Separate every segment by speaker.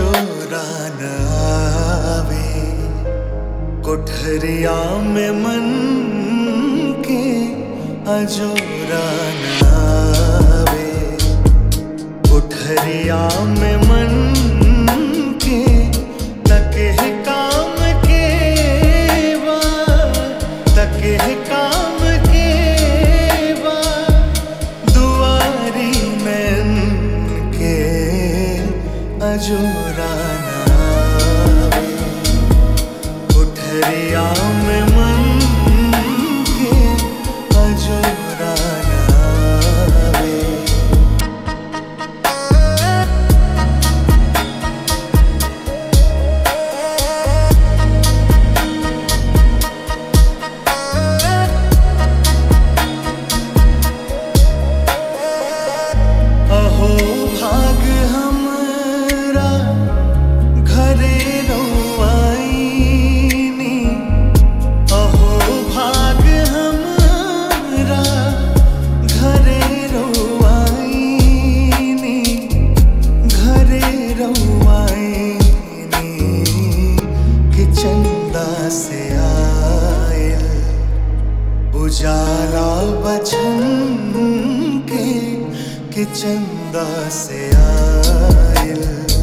Speaker 1: अजोरा न आवे कोठरिया में मन के अजोरा न आवे कोठरिया में मन के तके काम के बा तके काम के बा दुआरी मैन के अजोरा न आवे कोठरिया में मन के अजोरा न आवे अहो भाग हमरा घरे रौआईनी अहो भाग हमरा घरे रौआईनी घरे रौआईनी कि चंदा से आयल उजाला बचन के कि चंदा से आयल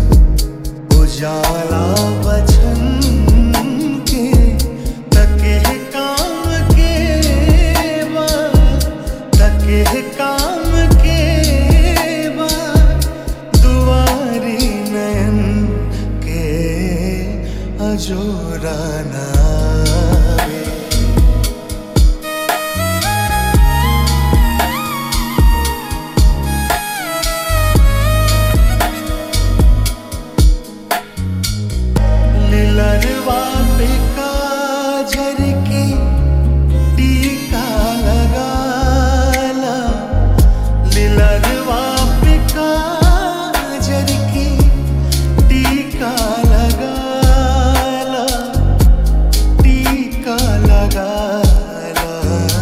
Speaker 1: उजाला बचन के तके काम के बा तके काम के बा दुआरी नयन के अजोरा न आवे लिलरवा पे काजर की टीका लगाला लिलरवा पे काजर की टीका लगाला टीका लगाला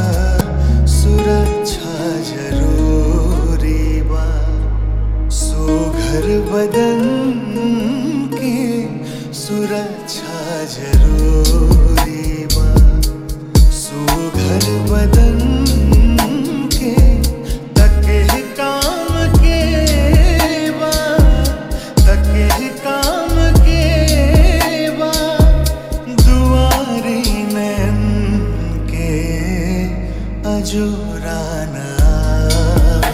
Speaker 1: सुरक्षा जरूरी बा सुघर बदन के सुरक्षा जरूरी बा सुघर बदन के तके काम के बा तके काम के बा दुआरी नैन के अजोरा न आवे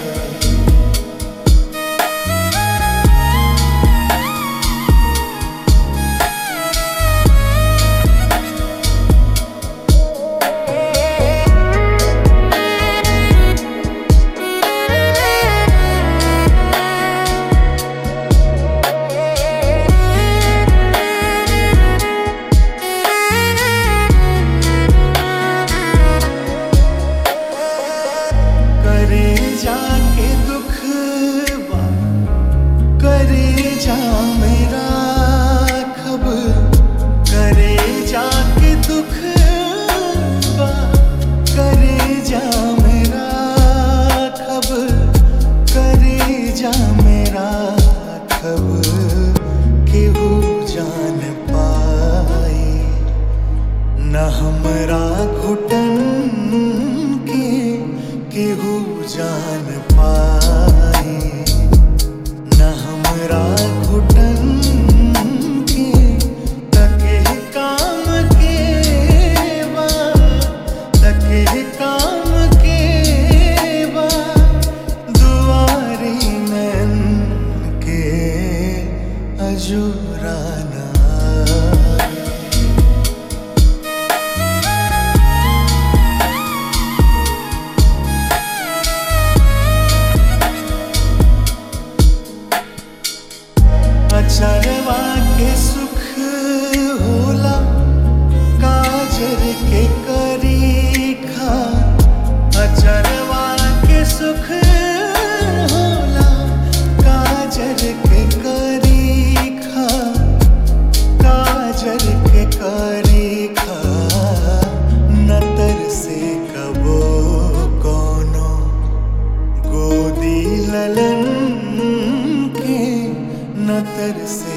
Speaker 1: करे जाके दुख बा करे जा मेरा खब करे जाके दुख बा करे जा मेरा खब करे जा मेरा खब केहू जान पाई न हमरा घुटन के केहू जान पाई न हमरा घुटन के तके काम के बा तके काम के बा दुआरी नैन के अजूरा ना अचरवा के सुख होला काजर के करी खा अचरवा के सुख होला काजर के करी खा काजर के करी खा नतर से कबो कोनो गोदी ललन के नतर से